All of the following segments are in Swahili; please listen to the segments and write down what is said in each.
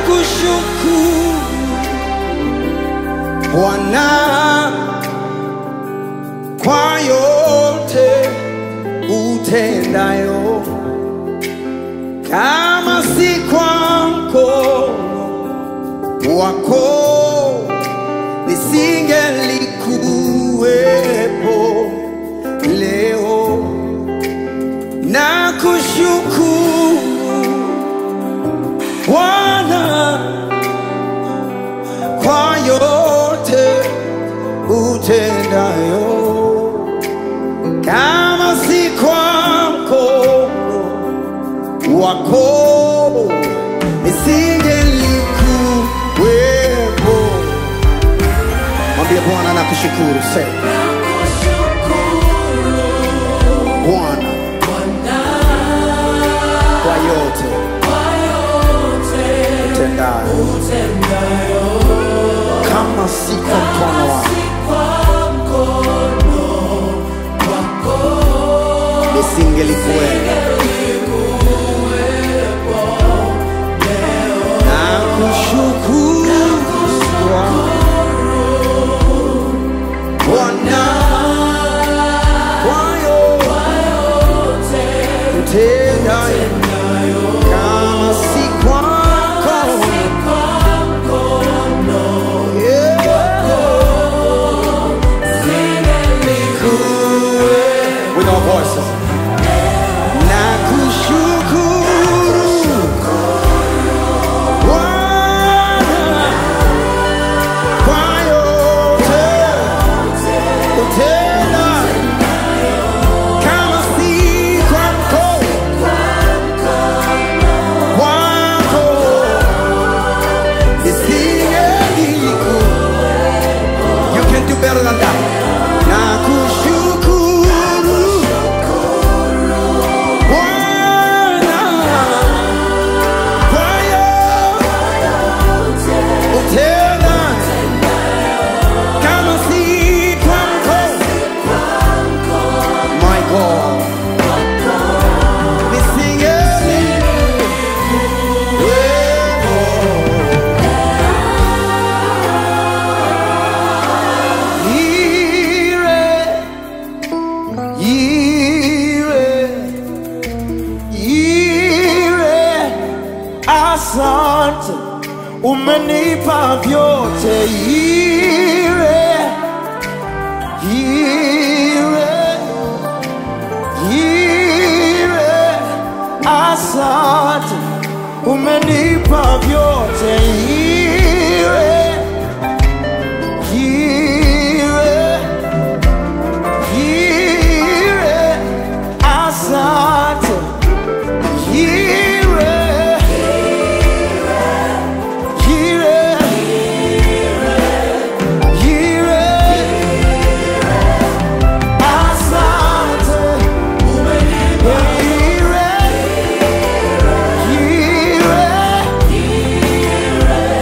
nakushukuru Bwana kwa yote utendayo, kama si kwa mkono wako nisingelikuwepo leo. Nakushukuru Bwana kwa yote utendayo, kama si kwa mkono wako nisingelikuwepo. Mwambie Bwana nakushukuru, sema Bwana kwa yote utendayo, kama si kwa mkono wako nisingelikuwepo. Nakushukuru Bwana kwa yote utendayo, kama si kwako yeah. With our voices. Nakushukuru Bwana kwa yote utendayo, kama si kwa mkono wako nisingeliku. You can do better than that. Nakushukuru Bwana kwa yote utendayo, kama si kwa mkono. My God, nisingeliwepo. Ire, ire, ire, asante, umenipa vyote. Ire, ire, ire, asante, umenipa vyote. Ire, ire, ire, asante, ire, ire, ire, asante, ire, ire,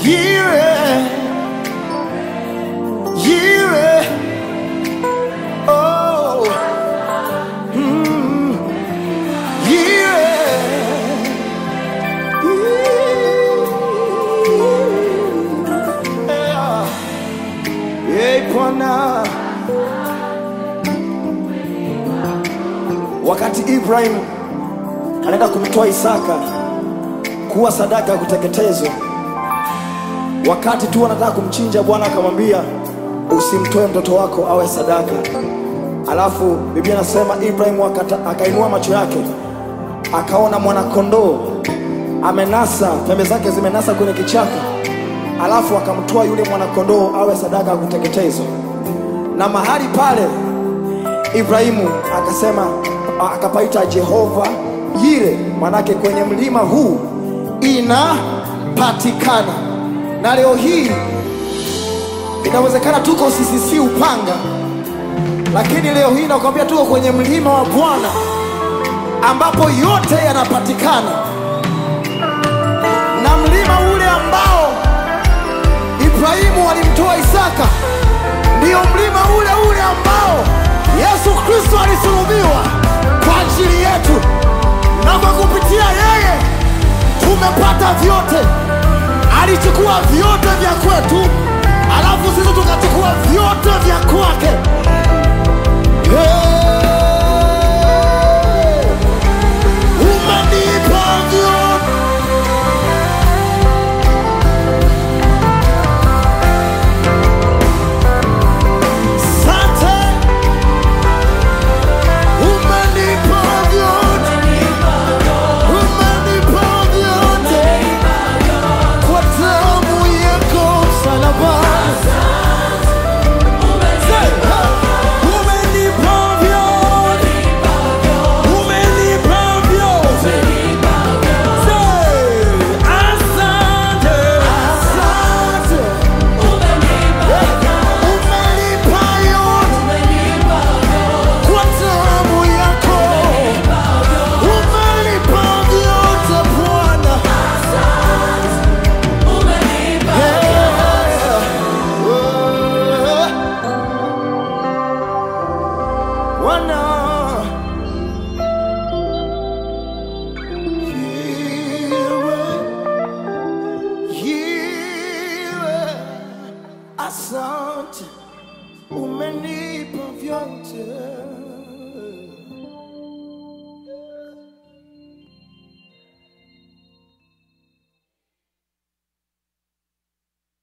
Yire, Yire, oh, mm, Yire, yeah. Hey, Bwana, wakati Ibrahim anaenda kumtoa Isaka kuwa sadaka ya kuteketezwa, wakati tu anataka kumchinja, Bwana akamwambia usimtoe mtoto wako awe sadaka. Alafu Biblia inasema Ibrahim akata- akainua macho yake akaona mwanakondoo amenasa, pembe zake zimenasa kwenye kichaka, alafu akamtoa yule mwanakondoo awe sadaka ya kuteketezwa, na mahali pale Ibrahimu akasema akapaita Jehova Yire, manake kwenye mlima huu inapatikana. Na leo hii inawezekana tuko CCC Upanga, lakini leo hii nakwambia tuko kwenye mlima wa Bwana ambapo yote yanapatikana, na mlima ule ambao Ibrahimu alimtoa Isaka ndiyo mlima ule ule ambao Yesu Kristo alisulubiwa kwa ajili yetu, na kwa kupitia yeye tumepata vyote. Alichukua vyote vya kwetu, alafu sisi tukachukua vyote vya kwake. Hey! Umenipa vyote Sante, umenipa vyote, umenipa vyote kwa damu yako msalabani. Say, ha, umenipa vyote, umenipa vyote. Say, asante, asante, umenipa yote kwa damu yako umenipa vyote Bwana. Eh, Bwana. Yiwe, yiwe, Asante, umenipa vyote